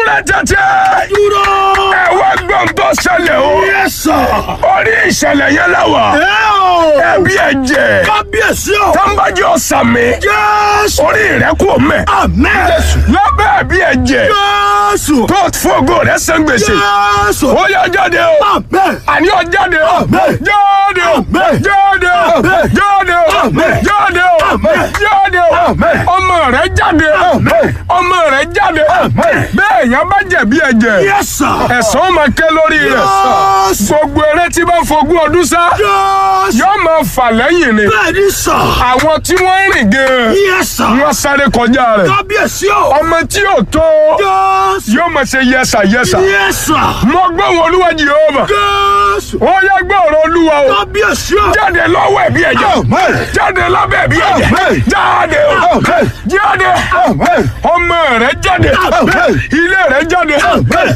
tẹ́tẹ́. dúró. ẹ wá gbọ́n tó ṣẹlẹ̀ o. Yes sir. orí ìṣẹ̀lẹ̀ yẹn láwà. ẹ o. ẹbí ẹ̀jẹ̀. kábíyèsí o. tábàjì ọ̀sàmì. Jésù. orí rẹ̀ kò mẹ́. Amen. lábẹ́ ẹbí ẹ̀jẹ̀. Jésù. tó fògo rẹ̀ san gbèsè. Jésù. ó yá jáde o. Amen. àní ọ jáde o. Amen. jáde o. Amen. jáde o. Amen. jáde o. Amen. jáde o. Amen. jáde o. Amen. ọmọ rẹ̀ jáde. Amen. ọmọ rẹ̀ jáde. Amen. bẹ́ẹ̀ yẹn bá jẹ̀bi ẹ̀jẹ̀. Yes sir. ẹ̀sán ó máa ké lórí rẹ̀. Jésù. gbogbo eré tí bá ń fogún ọdún sá Jésù. yóò máa fà lẹ́yìn ni. Bẹ́ẹ̀ni sir. àwọn tí wọ́n ń rìn gan-an Yes sir. wọ́n sáré kọjá rẹ̀. Kábíyèsí o. ọmọ tí yóò tó Jésù. yóò máa ṣe yẹsà yẹsà. Yes sir. mo gbọ́ wọn olúwa Jèhófà. Jésù. ó yẹ gbọ́ ọ̀rọ̀ olúwa o. Kábíyèsí o. jáde lọ́wọ́ ẹ̀bí ẹ̀jẹ̀. Amen. jáde lábẹ́ ẹ̀bí ẹ̀jẹ̀. Amen. jáde o. Amen. jáde. Amen. ọmọ rẹ̀ jáde. Amen. ilé rẹ̀ jáde. Amen.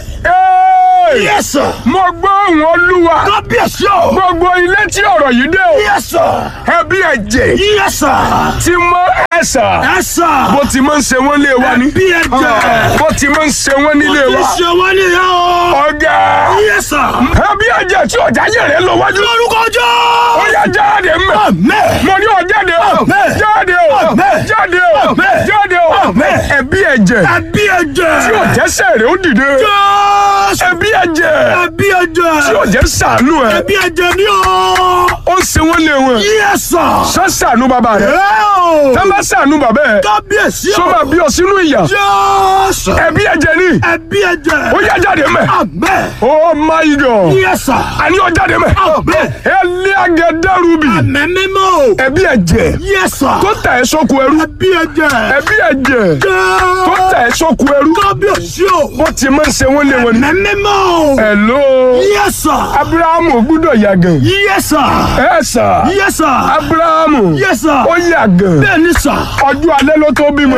Ẹ́ẹ̀! Yes sir. mo gbọ́ wọn olúwa. Kábíyèsí o. gbogbo ilé tí ọ̀rọ̀ yìí dé o. Yes sir. ẹbí ẹ̀jẹ̀ Yes sir. tí mọ ẹ̀sà. Yes sir. bó ti máa ń ṣe wọ́n lé wa ní. Ẹbí ẹ̀jẹ̀. bó ti máa ń ṣe wọ́n nílé wa. Ṣé wọ́n ní ìyá o? ọ̀gá Yes sir. ẹbí ẹ̀jẹ̀ tí ọ̀já yẹ̀ rẹ̀ lọ wájú. Lórúkọ jọ́. ó yá jáde mẹ́. Amen. mo ní ọ jáde o. Amen. jáde o. Amen. jáde o. Amen. jáde o. Amen. ẹbí ẹ̀jẹ̀ Ẹbí ẹ̀jẹ̀. tí ọ̀jẹ̀sẹ̀ rẹ̀ ó dìde. Jésù. ẹbí ẹ̀jẹ̀ Ẹbí ẹ̀jẹ̀. tí ọ̀jẹ̀ sànú ẹ̀. Ẹbí ẹ̀jẹ̀ ni o. ó ń ṣe wọ́n lé wọn. Yes sir. sọ sànú bàbá rẹ̀. Ẹ o. tá bá sànú bàbá ẹ̀. Kábíyèsí o. sọ ma bí ọ sínú ìyà. Jésù. ẹbí ẹ̀jẹ̀ ni. Ẹbí ẹ̀jẹ̀. ó yá jáde mẹ́. Amen. oh my god. Yes sir. àní ọ jáde mẹ́. Amen. ẹlẹ́ agẹdẹ́rùbì. Àmín mímọ́. ẹbí ẹ̀jẹ̀ Yes sir. tó tẹ̀ ẹ́ sóko ẹrú. Ẹbí ẹ̀jẹ̀. ẹbí ẹ̀jẹ̀ tó Jésù. tẹ̀ ẹ́ sóko ẹrú. Kábíyèsí o. bó ti máa ń ṣe wọ́n lé wọn ni. Àmín mímọ́. hello. Yes sir. abrahamu gbúdọ̀ yàgàn. Yes sir. ẹ sà. Yes sir. abrahamu. Yes sir. ó yàgàn. Bẹ́ẹ̀ni sir. ọjọ́ alẹ́ ló tó bímọ.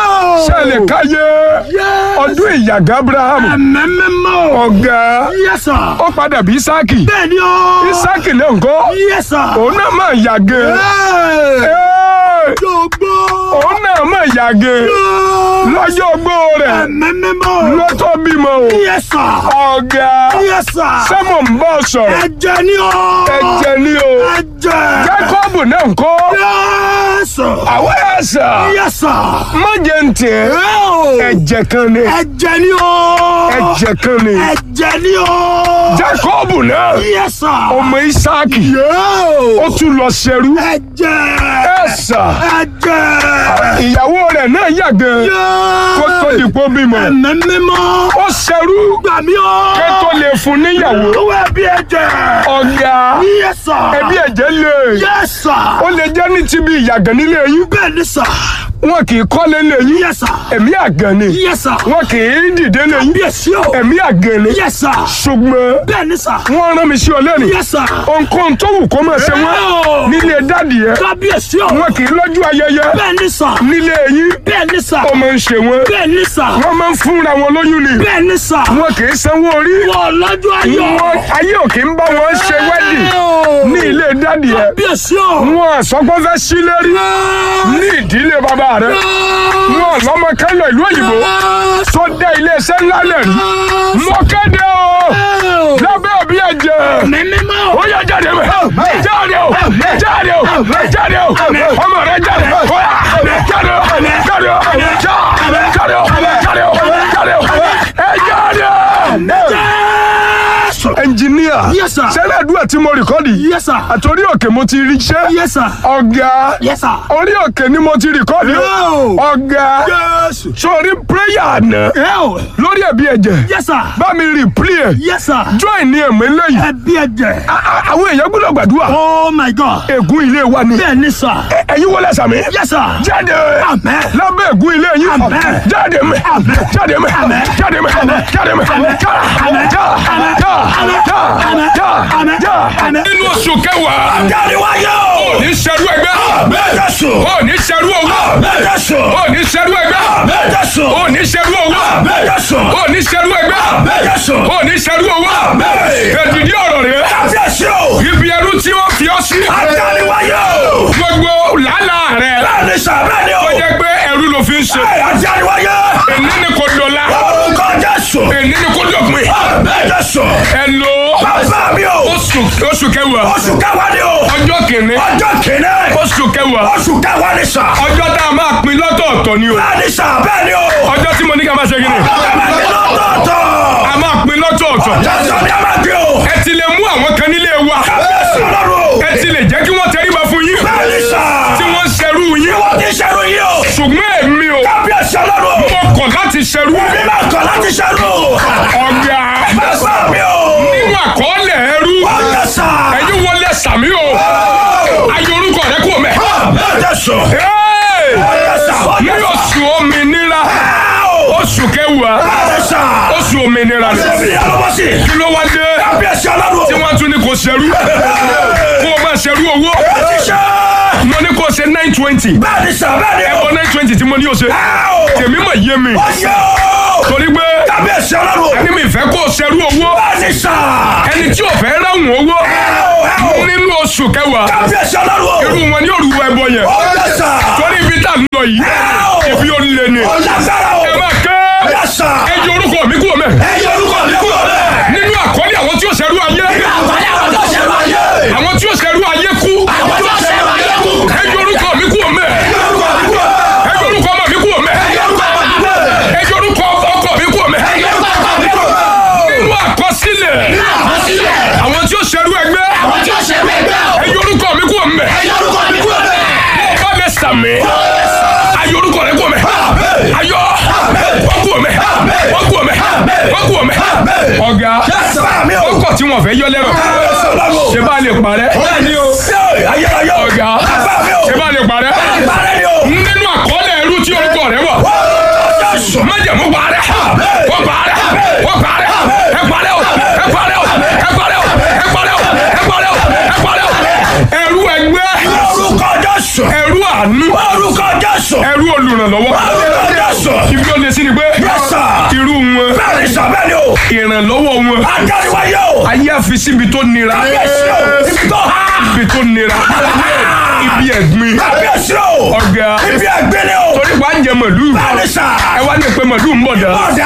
ṣẹlẹ̀ káyé. Yes. ọdún ìyàgàn abrahamu. Àmín mímọ́. ọ̀gá. Yes sir. ó padà bí isaki. Bẹ́ẹ̀ni o. isaki náà ń kọ́. Yes sir. òun náà máa yàgàn. Hey. Ẹ́ẹ̀, Jọ̀gbọ́. òun náà máa yàgàn. lọ́jọ́ ogbó rẹ̀ Àmín mímọ́. ló tó bímọ o. Yes sir. ọ̀gá. Yes sir. sẹ́mo ń bọ̀ sọ̀rọ̀. Ẹ̀jẹ̀ ni o. ẹ̀jẹ̀ ni o. Ẹ̀jẹ̀. jákọ́bù náà ń kọ́. Yes sir. àwọn ẹ̀sà. Yes sir. má jẹ́ ń tẹ̀. Oh. ẹ̀jẹ̀ kan ni. Ẹ̀jẹ̀ ni o. ẹ̀jẹ̀ kan ni. Ẹ̀jẹ̀ ni o. jákọ́bù náà. Yes sir. ọmọ isaki. Yo. ó tún lọ ṣẹrú. Ẹ̀jẹ̀. ẹ̀sà. Ẹ̀jẹ̀. ìyàwó rẹ̀ náà yàgàn. Yo. kó tó dìpọ́ bímọ. Ẹ̀mẹ́ mímọ́. ó ṣẹrú. Gbà mí o. kó tó lè fún níyàwó. Owó ẹbí ẹ̀jẹ̀. ọ̀gá. Yes sir. ẹbí ẹ̀jẹ̀ lè. Yes sir. ó lè jẹ́ ní ti bí ìyàgàn nílé yín. Bẹ́ẹ̀ ni sir. wọn kì í kọ́lé lé yín. Yes sir. ẹ̀mí àgàn ni. Yes sir. wọn kì í dìde lé yín. Bí èsì o. ẹ̀mí àgàn ni. Yes sir. ṣùgbọ́n Bẹ́ẹ̀ ni sir. wọ́n rán mi sí ọ lẹ́nu. Yes sir. ohunkóhun tó wù kó máa ṣe wọ́n Oh. nílé dádì yẹn Kábíyèsí o. wọn kì í lọ́jọ́ ayẹyẹ Bẹ́ẹ̀ ni sir. nílé yín Bẹ́ẹ̀ ni sir. ó máa ń ṣe wọ́n Bẹ́ẹ̀ ni sir. wọ́n máa ń fúnra wọn lóyún ni Bẹ́ẹ̀ ni sir. wọn kì í sanwó orí Wọ́n lọ́jọ́ ayọ̀. wọn ayé ò kì í bá wọn ṣe wẹ́dì ní ilé dádì yẹn Kábíyèsí o. wọn àsọgbọ́n fẹ́ sí lérí ní ìdílé bàbá rẹ wọn lọ́mọ kẹ́lọ̀ ìlú òyìnbó tó dé iléeṣẹ́ ńlá lẹ̀ rí mọ́kẹ́dẹ́ o lábẹ́ òbí ẹ̀jẹ̀. Mímímọ́. ó yá jáde mẹ jáde o jáde o jáde o ọmọ rẹ jáde ó yá jáde o jáde o jáde o jáde o jáde o jáde o ẹ jáde. Jésù. ẹnjìníà Yes, sir. sẹ́lẹ̀ àdúrà tí mo rìkọ́dì Yes sir. àtòrí òkè mo ti rí iṣẹ́ Yes sir. ọ̀gá Yes sir. orí òkè ni mo ti rìkọ́dì Yo. ọ̀gá Jésù. sórí prayer àná Yo. lórí ẹ̀bí ẹ̀jẹ̀ Yes sir. bá mi replay ẹ̀ Yes sir. join ní ẹ̀mí lẹ́yìn Ẹbí ẹ̀jẹ̀. àwọn èèyàn gbọ́dọ̀ gbàdúrà Oh my God. ègún ilé wa ni Bẹ́ẹ̀ ni sir. ẹ̀yin wọlé sàmì. Yes sir. jáde Amen. lábẹ́ ègún ilé yín Amen. jáde mẹ́ Amen. jáde mẹ́ Amen. jáde mẹ́ Amen. jáde mẹ́ Amen. já Amen. já Amen. já Amen. já Amen. já Amen. já. Amen. nínú oṣù kẹwàá Jáde wáyé o. ní sẹ́rú ẹgbẹ́ Jésù. ó ní sẹ́rú owó Jésù. ó ní sẹ́rú ẹgbẹ́ Jésù. ó ní sẹ́rú owó Jésù. ó ní sẹ́rú ẹgbẹ́ Jésù. ó ní sẹ́rú owó èdìdí ọ̀rọ̀ rẹ̀ Kábíyèsí o. ibi ẹrú tí wọ́n fi ọ́ sí Jáde wáyé o. gbogbo làálàá rẹ̀ Bẹ́ẹ̀ni sà bẹ́ẹ̀ni o. ó jẹ́ pé ẹrú ló fi ń ṣe Jáde wáyé. èmi ni kò dọ̀la Orúkọ Jésù. oṣù kẹwàá Oṣù kẹwàá ni o. ọjọ́ kìíní Ọjọ́ kìíní. oṣù kẹwàá Oṣù kẹwàá ni sà. ọjọ́ tá a máa pín lọ́tọ̀ọ̀tọ̀ ni o Bẹ́ẹ̀ ni sà bẹ́ẹ̀ ni o. ọjọ́ tí mo ní ká máa ṣe kíni Bẹ́ẹ̀ ni lọ́tọ̀ọ̀tọ̀. a máa pín lọ́tọ̀ọ̀tọ̀ Jọ́sọ̀ ni a máa gbé o. ẹ ti lè mú àwọn kan nílé wa Kábíyèsí ọlọ́run o. ẹ ti lè jẹ́ kí wọ́n tẹríba fún yín Bẹ́ẹ̀ ni sà. tí wọ́n ṣerú yín Wọ́n ti ṣerú yìí o. ṣùgbọ́n èmi o Kábíyèsí ọlọ́run o. mo kọ̀ láti ṣerú Èmi máa kọ̀ láti ṣerú. ọ̀gá Bàbá mi o. nínú àkọọ́lẹ̀ ẹrú Ọjọ́ sà. ẹ̀yin wọlé sàmí o ayé orúkọ rẹ kò mẹ́. Ọjọ́ sọ. Hey! Ọjọ́ sà. ní Ọjọ́ sà. oṣù òmìnira oṣù kẹwàá Ọjọ́ sà. oṣù òmìnira ni Èmi yàrá sí. kí ló wá dé Kábíyèsí ọlọ́run o. tí wọ́n tún ní kò ṣerú kó o máa ṣerú owó Ti ṣe. mo ní kó o ṣe nine twenty Bẹ́ẹ̀ ni sà bẹ́ẹ̀ ni o. ẹ̀bọ nine twenty tí mo ní o ṣe tèmi mà yé mi Ọjọ́. torí pé Kábíyèsí ọlọ́run o. ẹni mi fẹ́ kó o ṣerú owó Bẹ́ẹ̀ ni sà. ẹni tí ò fẹ́ ráhùn owó nínú oṣù kẹwàá Kábíyèsí ọlọ́run o. irú wọn ní òrùwọ ẹbọ yẹn Ọjọ́ sà. torí ibi tá a lọ yìí ibi ó lé ni Ọlágbára o. ẹ máa ké Ọjọ́ sà. ẹ jẹ orúkọ mi kúrò mẹ Ẹyẹ orúkọ mi kúrò bẹ́ẹ̀. nínú àkọlé àwọn tí ó ṣerú ayé Àgbáyé àwọn tó ṣe máa yé. àwọn tí ó ṣerú ayé kú Àwọn tó ṣe máa yé kú. ẹ jẹ orúkọ mi kúrò mẹ Ẹyẹ orúkọ mi kúrò bẹ́ẹ̀. ẹ jẹ orúkọ ọmọ mi kúrò mẹ Ẹyẹ orúkọ mi kúrò bẹ́ẹ̀. ẹ jẹ orúkọ ọkọ mi kúrò mẹ Ẹyẹ orúkọ mi kúrò bẹ́ẹ̀. nínú àkọsílẹ̀ Àkọsílẹ̀. àwọn tí ó ṣerú ẹgbẹ́ Àwọn tí ó ṣe mẹ́gbẹ́ o. ẹ jẹ orúkọ mi kúrò mẹ Ẹyẹ orúkọ mi kúrò bẹ́ẹ̀. ọba lẹ sàmì ayé orúkọ rẹ kúrò mẹ ayọ wọn kúrò mẹ wọn kúrò mẹ wọn kúrò mẹ ọ̀gá Bàbá mi o. ọkọ tí wọn fẹ́ yọ lẹ́rọ Kábíyèsí ọlọ́run o. ṣe bá lè parẹ́ Bẹ́ẹ̀ni o. Ayérayé o. ọ̀gá Bàbá mi o. ṣe bá lè parẹ́ Ìbárẹ́ ni o. nínú àkọọ́lẹ̀ ẹrú tí orúkọ rẹ wà Ọjọ́ sọ. májẹ̀mú parẹ́ wọ́n parẹ́ wọ́n parẹ́ ẹ parẹ́ o ẹ parẹ́ o ẹ parẹ́ o ẹ parẹ́ o ẹ parẹ́ o ẹ parẹ́ o ẹrú ẹgbẹ́ Orúkọ Jésù. ẹrú àánú Orúkọ Jésù. ẹrú olùrànlọ́wọ́ Orúkọ Jésù. ibi ó lè sí ni pé Yes, sir. irú wọn Bẹ́ẹ̀ni sọ bẹ́ẹ̀ni o. ìrànlọ́wọ́ wọn Adániwáyé o. ayé àfi síbi tó nira Kábíyèsí o. Ibi tó há. ibi tó nira ibi ẹ̀gbin Kábíyèsí o. ọ̀gá Ibi ẹgbẹ́ ni o. torí wàá jẹ màlúù Bẹ́ẹ̀ni sà. ẹ wá ní pé màlúù ń bọ̀ dá Ọ̀dà.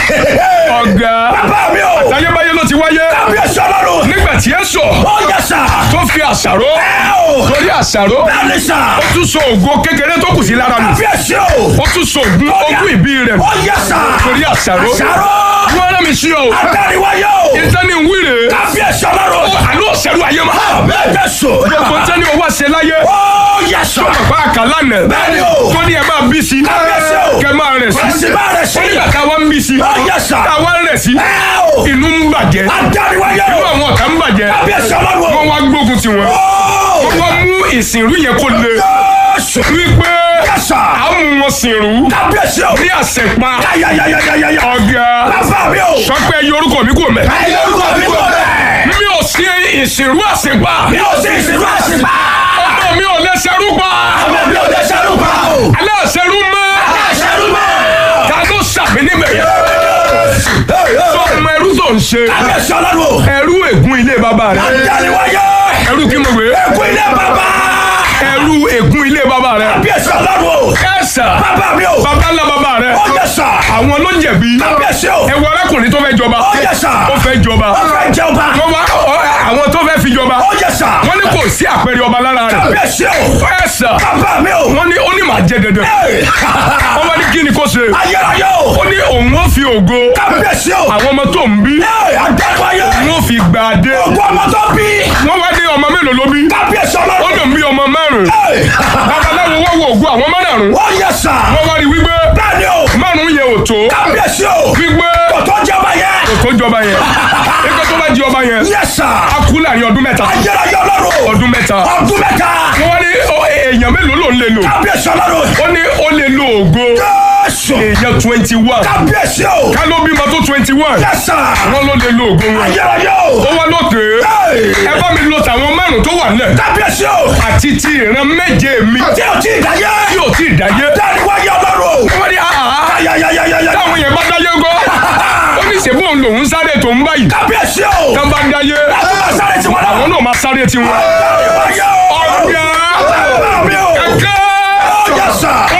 ọ̀gá Bàbá mi o. táyébáyé ló ti wáyé Kábíyèsí ọlọ́run. nígbà tí ẹ sọ Ó yẹ sà. tó fi àṣàrò Ẹ o. torí àṣàrò Bẹ́ẹ̀ni sà. ó tún so ògo kékeré tó kù sí lára nù Kábíyèsí o. ó tún so ògùn ogún ìbí rẹ̀ Ó yẹ sà. torí àṣàrò Àṣàrò. wọ́n rán mi sí ọ Adániwáyé o. ìtẹ́ni ń wíre Kábíyèsí ọlọ́run. àlọ́ òṣèlú ayé ma Bẹ́ẹ̀ sọ. gbogbo tẹ́ni owó àṣẹ láyé Ó yẹ sà. bá a kà lánàá Bẹ́ẹ̀ni o. tó ní ẹ máa bí sí Kábíyèsí o. kẹ máa rẹ̀ sí Ẹ̀sìn bá rẹ̀ sí. nígbà táwa ń bí sí Ó yẹ sà. táwa ń rẹ̀ sí Ẹ o. inú ń bàjẹ́ Adániwáyé inú o. àwọn ọ̀tá ń bàjẹ́ Kábíyèsí ọlọ́run. wọ́n wá gbógun tiwọn Ó. wọ́n mú ìsìnrú yẹn kó le Jésù. wípé Yes, sir. a mú wọn sìnrú Kábíyèsí o. ní àṣẹpa Yáyáyáyáyáyá. ọ̀gá Bàbá mi o. sọ pé ẹyọ orúkọ mi kò mẹ́ Ẹyẹ orúkọ mi kò bẹ́ẹ̀. mi ò sí ìsìnrú àṣẹpa Mi ò sí ìsìnkú àṣìpá. ọmọ mi ò lè ṣerú pa Ọmọ mi ò lè ṣerú pa o. alẹ́ ṣerú mọ́ Ṣerú mọ́. ta ló ṣàmì níbẹ̀ yẹn tó ọmọ ẹrú tó ń ṣe Kábíyèsí ọlọ́run o. ẹrú ègún ilé bàbá rẹ Adániwáyé. ẹrú kí mo gbé Ẹkú ilé bàbá. ẹrú ègún ilé bàbá rẹ Kábíyèsí ọlọ́run o. ẹ̀sà Bàbá mi o. bàbá ńlá bàbá rẹ Ó yẹ sà. àwọn ló jẹ̀bi Kábíyèsí o. ẹwọ arákùnrin tó fẹ́ jọba Ó yẹ sà. ó fẹ́ jọba Ó fẹ́ jẹ́ ọba. wọ́n wá ọ- àwọn tó fẹ́ fi jọba Ó yẹ sà. wọ́n ní kò sí àpẹẹrẹ ọba lára rẹ̀ Kábíyèsí o. ẹ̀sà Bàbá mi o. wọ́n ní ó ní màá jẹ dandan Ẹ̀. wọ́n wá ní kí ni kò ṣe Ayérayé o. ó ní òun ó fi ògo Kábíyèsí o. àwọn ọmọ tó ń bí Ẹ̀ Adániwáyé. òun ó fi gbà dé Ògùn ọmọ tó bí. wọ́n wá ní ọmọ mélòó ló bí Kábíyèsí ó ọlọ́run. lòun bí ọmọ márùn Ẹ̀. babaláwo wọ́n wo ògo àwọn márùn Ó yẹ sà. wọ́n wá rí wípé Bẹ́ẹ̀ni o. márùn yẹn ò tó Kábíyèsí o. wípé Kò tó jẹ́ ọba yẹn. kò tó jọba yẹn ẹgbẹ́ tó bá di ọba yẹn Yẹ sà. á kú láàrin ọdún mẹ́ta Ayérayé ọlọ́run. ọdún mẹ́ta Ọdún mẹ́ta. wọ́n wá ní ó, èèyàn mélòó ló ń lè lò Kábíyèsí ọlọ́run. ó ní ó lè lo ògo Jésù. èèyàn twenty one Kábíyèsí o. ká ló bímọ tó twenty one Yẹ sà. wọ́n ló lè lo ògo wọn Ayérayé o. ó wá lókè Ẹ̀. ẹ bá mi lo tàwọn márùn tó wà nílẹ̀ Kábíyèsí o. àti ti ìran méje mi Tí o ti dáyé. tí ò tí ì dáyé Dániwáyé ọlọ́run. wọ́n ní àhà Ayayayayaya. táwọn yẹn bá dáyé gọ́ ó ní ṣèbú òun lòún sáré tó ń báyìí Kábíyèsí o. tán bá dáyé Àtúbọ̀ sáré tí wọ́n àwọn náà. náà máa sáré tiwọn Dániwáyé o. ọ̀gá Bàbá mi o. kẹ̀kẹ́ Ó yẹ sà. ó